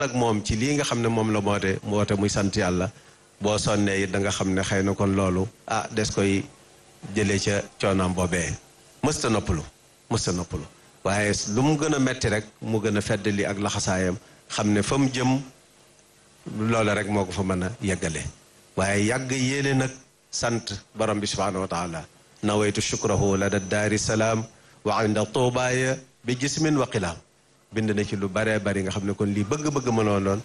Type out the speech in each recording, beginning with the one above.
nag moom ci lii nga xam ne moom la moote moote muy sant yàlla boo sonnee it da nga xam ne xëy na kon loolu ah des koy jëlee ca coonaam boobee mësta noppalu mësta noppalu waaye lu mu gën a metti rek mu gën a feddali ak laxasaayam xam ne fa mu jëm loola rek moo ko fa mën a yeggale waaye yàgg yéene nag sant borom bi subhaanahu wa taala nawaytu shukrahu la da daari salaam wa inda tuubaaya bi jismin wa qilaam bind na ci lu baree bari nga xam ne kon lii bëgg-bëgg mënoon doon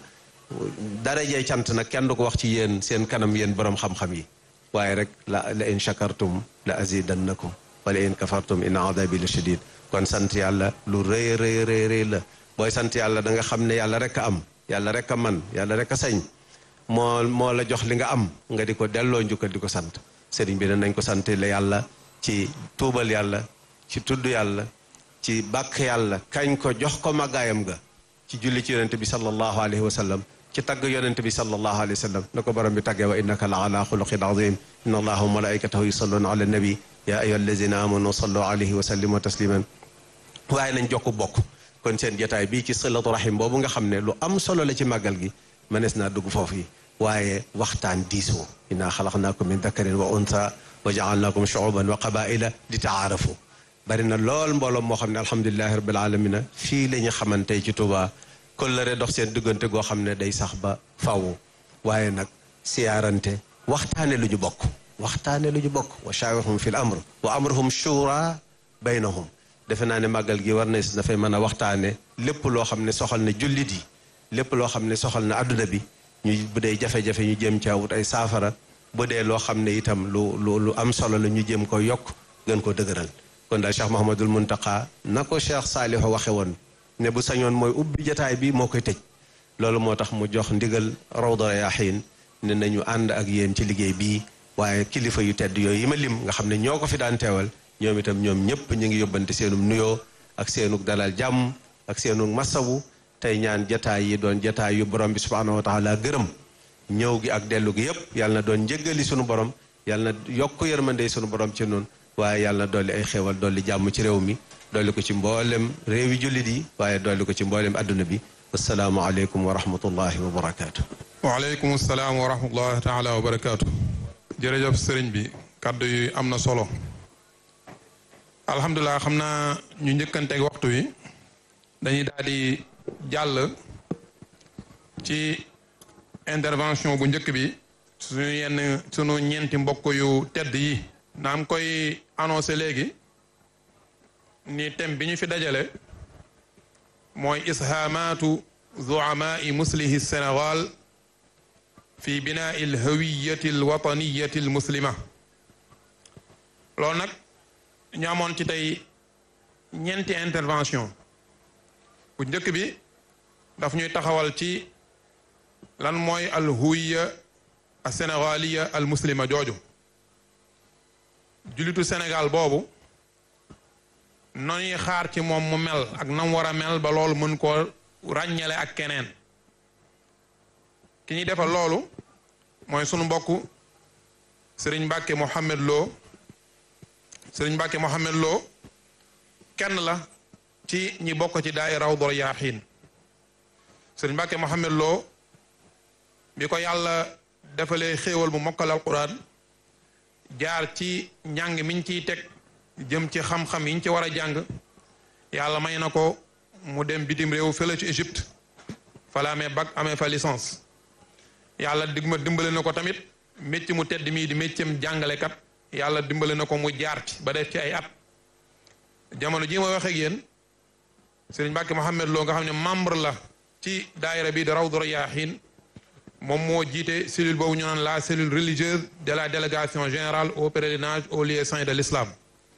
darajee cant nag kenn du ko wax ci yéen seen kanam yéen borom xam-xam yi waaye rek la la in shakartum la azidannakum wala in kafartum in adabi la shadid kon sant yàlla lu rëy rëy rëy rëy la booy sant yàlla da nga xam ne yàlla rek a am yàlla rek a man yàlla rek a sañ moo moo la jox li nga am nga di ko delloo njukkal di ko sant sëriñ bi ne nañ ko sant la yàlla ci tuubal yàlla ci tudd yàlla ci bàkk yàlla kañ ko jox ko màggaayam ga ci julli ci yonente bi sallallahu alayhi wa sallam ci tagg yonente bi sallallahu alayhi wa sallam na ko borom bi taggee wa innaka la ala xuluqin azim inna allaha wa malaikatahu yusalluna ala nabi ya ayyuha allazina amanu sallu alayhi wa sallimu tasliman waaye nañ jokk bokk kon seen jotaay bii ci silatu rahim boobu nga xam ne lu am solo la ci màggal gi mënees naa dugg foofu yi waaye waxtaan diisoo inna xalaqnaakum min dakarin wa unsa wa jaalnaakum shuuban wa qabaila li taarafu bari na lool mbooloo moo xam ne alhamdulilahi rabbil alamina fii la ñu xamante ci Tuuba kóllëre dox seen diggante goo xam ne day sax ba faw waaye nag siyaarante waxtaane lu ñu bokk waxtaane lu ñu bokk wa shaawirhum fi l amr wa amruhum shura baynahum defe naa ne màggal gi war na si dafay mën a waxtaane lépp loo xam ne soxal na jullit yi lépp loo xam ne soxal na adduna bi ñu bu dee jafe-jafe ñu jëm caa wut ay saafara bu dee loo xam ne itam lu lu lu am solo la ñu jëm ko yokk gën ko dëgëral kon daal Cheikh Mahamadul Muntaqa na ko Cheikh Saalihu waxe woon ne bu sañoon mooy ubbi jataay bi moo koy tëj loolu moo tax mu jox ndigal Rawda Rayaahiin ne nañu ànd ak yéen ci liggéey bii waaye kilifa yu tedd yooyu yi ma lim nga xam ne ñoo ko fi daan teewal ñoom itam ñoom ñëpp ñu ngi yóbbante seenum nuyoo ak seenug dalal jàmm ak seenug masawu tey ñaan jataay yi doon jataay yu borom bi subhaanahu wa taala gërëm ñëw gi ak dellu gi yëpp yàlla na doon njëggali sunu borom yàlla na yokk yërmande sunu borom ci noonu waaye yàlla na dolli ay xéewal dolli jàmm ci réew mi dolli ko ci mboolem réewi jullit yi waaye dolli ko ci mboolem adduna bi wasalaamu aleykum wa rahmatullahi wa barakaatu. waaleykum salaam wa rahmatullahi taala wa barakaatu. jërëjëf sëriñ bi kaddu yi am na solo. alhamdulilah xam naa ñu njëkkanteeg waxtu wi dañuy daal di jàll ci intervention bu njëkk bi suñu yenn sunu ñeenti mbokk yu tedd yi naam koy annoncé léegi ni thème bi ñu fi dajale mooy ishaamaatu zuamaai muslihi sénégal fi binaai alhawiyati alwataniyati almuslima loolu nag ñu amoon ci tey ñeenti intervention bu njëkk bi daf ñuy taxawal ci lan mooy alhuwiya al sénégaliya al muslima jooju julitu Sénégal boobu noñuy xaar ci moom mu mel ak nam war a mel ba loolu mën koo ràññale ak keneen ki ñuy defal loolu mooy sunu mbokk sëriñ Mbàkke Mohamed Lo sëriñ Mbàkke Mohamed Lo kenn la ci ñi bokk ci daay Rawdu Rayaahiin sëriñ Mbàkke Mohamed Lo bi ko yàlla defalee xéewal bu mokkal alquran jaar ci njàng miñ ciy teg jëm ci xam-xam yiñ ci war a jàng yàlla may na ko mu dem bitim réew fële ci Égypte fa la amee bac amee fa licence yàlla dig ma dimbale na ko tamit métier mu tedd mii di métieram jàngalekat yàlla dimbale na ko mu jaar ci ba def ci ay at jamono jii ma waxee ak yéen Sëriñ Mbàkke Mohamed Lo nga xam ne membre la ci daayira bi di Rawdu Rayaahiin moom moo jiite cellule boobu ñu naan la cellule religieuse de la délégation générale au pèlerinage au lieu saint de l'islam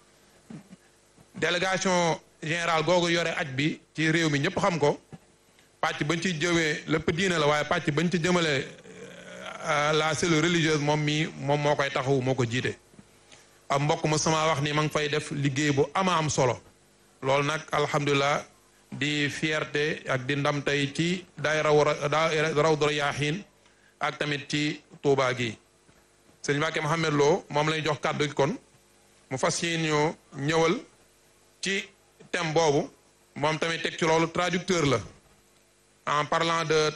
délégation générale googu yore aj bi ci réew mi ñëpp xam ko pàcc bañ ci jëwee lépp diine la waaye pàcc bañ ci jëmale la cellule religieuse moom mii moom moo koy taxawu moo ko jiite am mbokk ma sama wax ni ma ngi fay def liggéey bu ama am solo loolu nag alhamdulilah di fierté ak di ndam tey ci daay raw Rawdu Rayaahiin ak tamit ci Tuubaa gi sëñ Mbàkke Mohamed Lo moom lay jox kàddu gi kon mu fas yéene ñoo ñëwal ci thème boobu moom tamit teg ci loolu traducteur la en parlant de